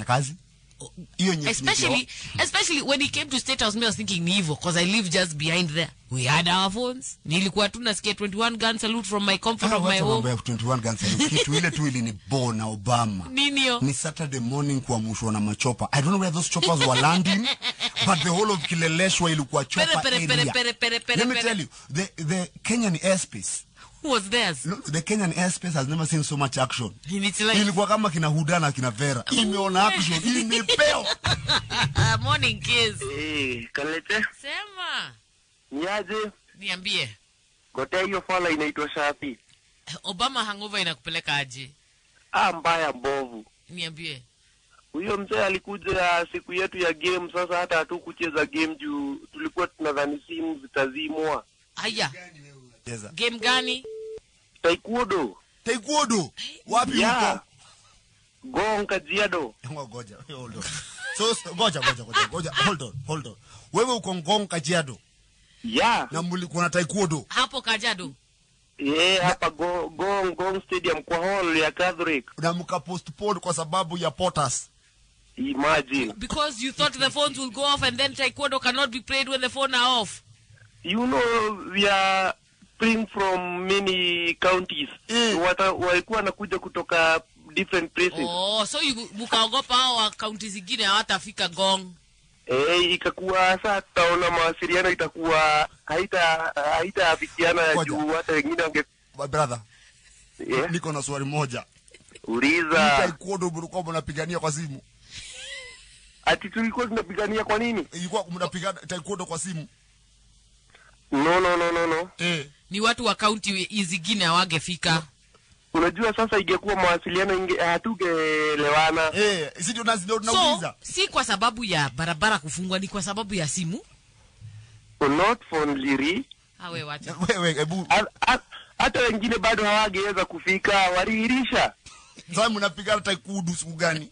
kufanya kazi hiyo nye- especially especially when he came to state house me I was thinking ni hivyo because i live just behind there we had our phones nilikuwa tu nasikia 21 gun salute from my comfort Ah, of my wacha mambo home ya 21 guns salute. kitu ile tu ili ni bo na obama nini hiyo ni saturday morning kuamushwa na machopa i don't know where those choppers were landing but the whole of kileleshwa ilikuwa Pere, chopper pere, pere, area pere, pere, pere, let me pere. tell you the the kenyan airspace who was theirs no, the kenyan airspace has never seen so much action in its life ilikuwa kama kina huda na kina vera imeona action imepeo morning kiss Eh, Kalete, sema niaje? niambie Gotea hiyo fala inaitwa Shafi. obama hangover inakupeleka aje Ah, mbaya mbovu. niambie Huyo mzee alikuja siku yetu ya game, sasa hata hatukucheza game juu tulikuwa tunadhani simu zitazimwa. haya Cheza. game gani Taekwondo. taekwondo wapi Yeah. huko Gong Kajiado. Ngo- ngoja hold on so so- ngoja ngoja ngoja ngoja hold on hold on wewe uko ngong kajiado Yeah. na mlikuwa na taekwondo hapo kajado Eh, hapa go, Gong Gong Stadium kwa hall ya Catholic. na mkapostpone kwa sababu ya potas Imagine. because you thought the phones will go off and then taekwondo cannot be played when the phone are off You know we are playing from many counties. Eh. Wata, walikuwa wanakuja kutoka different places. oh so you- mkaogopa hao wa kaunti zingine hawatafika gong Eh, ikakuwa saa tutaona mawasiliano itakuwa haita haitaafikiana Ngoja. juu hata wengine wange My brother yeah. niko na swali moja Hii uliza taekwondo mlikuwa mnapigania kwa simu ati tulikuwa tunapigania kwa nini? ilikuwa mnapigana taekwondo kwa simu No, no, no, no, no. eh ni watu wa kaunti zingine hawangefika Unajua sasa ingekuwa mawasiliano inge hatugeelewana. eh si ndio nazi ndio so nauliza si kwa sababu ya barabara kufungwa ni kwa sababu ya simu Not for Liri. awe wacha wewe hebu Ha- ha- Hata wengine bado hawangeweza kufika, waliirisha. sasa mnapigana taekwondo siku gani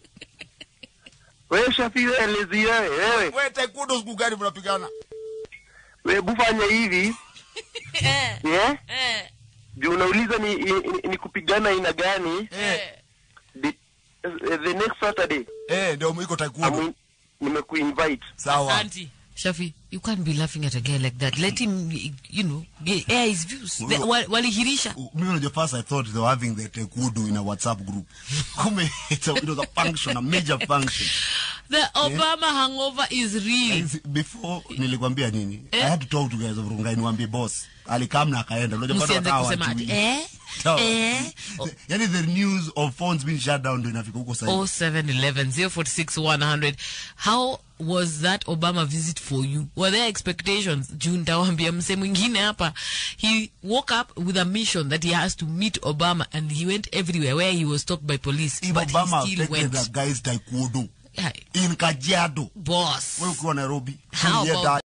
Wewe Shafi, wewe elezi wewe, wewe. wewe taekwondo siku gani mnapigana Wewe bufanya hivi, eh, yeah? eh, Juu unauliza ni, ni, ni kupigana aina gani? eh. The, the next Saturday eh ndio iko taekwondo I'm- nimekuinvite sawa Auntie, Shafi, you can't be laughing at a guy like that. Let him, you know, get, air his views. The- wa- Walihirisha. mimi unajua first i thought they were having the taekwondo in a whatsapp group kumbe it's a, it was a function a major function The Obama hangover is real. before nilikwambia nini i had to talk to guys of rungai niwaambie boss alikam na akaenda unajua bado Msianze wakawa kusema ati, hawajui. eh, Sawa. eh. yani the news of phones being shut down ndio inafika huko sasa 0711 046 100. How was that Obama visit for you? Were there expectations? June nitawambia mse mwingine hapa. He woke up with a mission that he has to meet Obama and he went everywhere where he was stopped by police. if but obama he still affected went. the guys taekwondo Yeah, in kajiado boss. wewe ukiwa nairobi How yeah, about that-